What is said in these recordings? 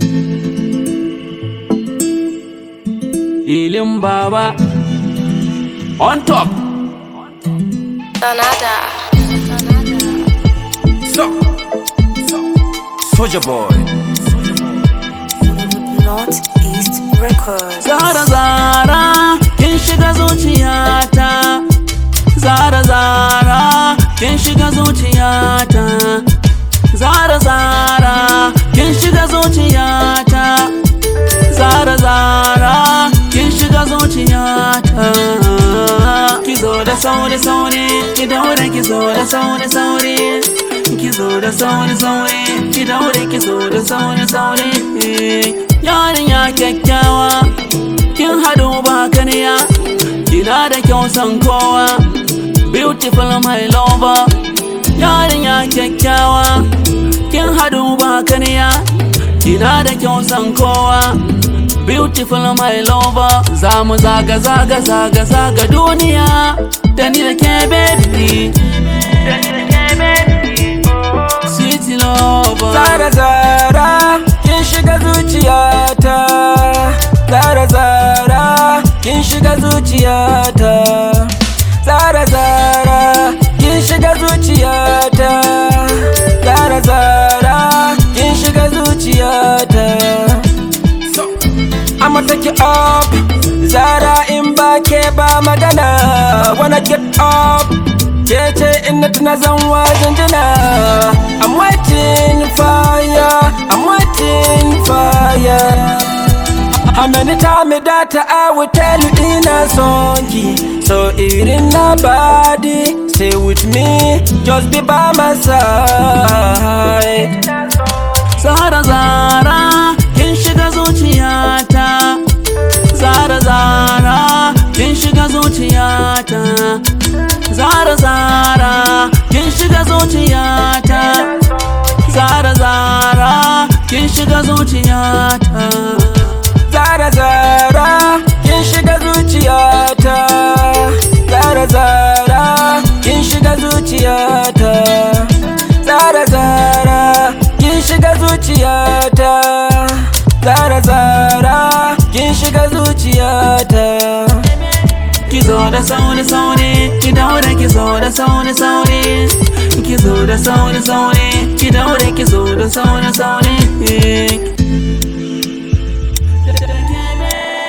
Ilin baba on top. Donada. So, so, Soldier Boy. Northeast Records. Zara Zara, kin shiga zuciyata. Zara Zara, kin shiga zuciyata. Zara Zara, kin shiga zuciyata. Zara Zara, kin shiga zuciyata. Ki zo da sauri sauri, ki daure ki zo da sauri sauri. Ki zo da sauri sauri, ki daure ki zo da sauri sauri. Yarinya kyakkyawa, kin haɗu ba kaniya. Kina da kyau san kowa, beautiful my lover. Yarinya kyakkyawa, kin haɗu ba kaniya. Kina da kyau san kowa. Beautiful my lover Za mu zaga zaga zaga zaga duniya Da ni da ke baby Da ni da ke baby Sweet lover Zara Zara kin shiga zuciyata Zara Zara kin shiga zuciyata Zara Zara kin shiga zuciyata Zara Zara kin shiga zuciyata I'ma take you up Zara in ba ke ba magana Wanna get up Ke ce in na tuna zan wajen jina I'm waiting for ya I'm waiting for ya How many times that I will tell you ina son ki So irin na body Stay with me Just be by my side Zara Zara kin shiga zuciyata Zara Zara kin shiga zuciyata Zara Zara kin shiga zuciyata Zara Zara kin shiga zuciyata Zara Zara kin shiga zuciyata Zara Zara kin shiga zuciyata Zara Zara kin shiga zuciyata Zara Zara kin shiga zuciyata Ki zo da sauri sauri ki daure ki zo da sauri sauri ki zo da sauri sauri ki daure ki zo da sauri sauri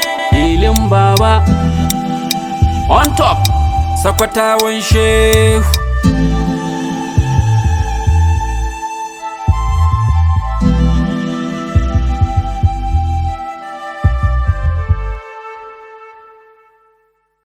Ilin baba on top Sakwatawan shehu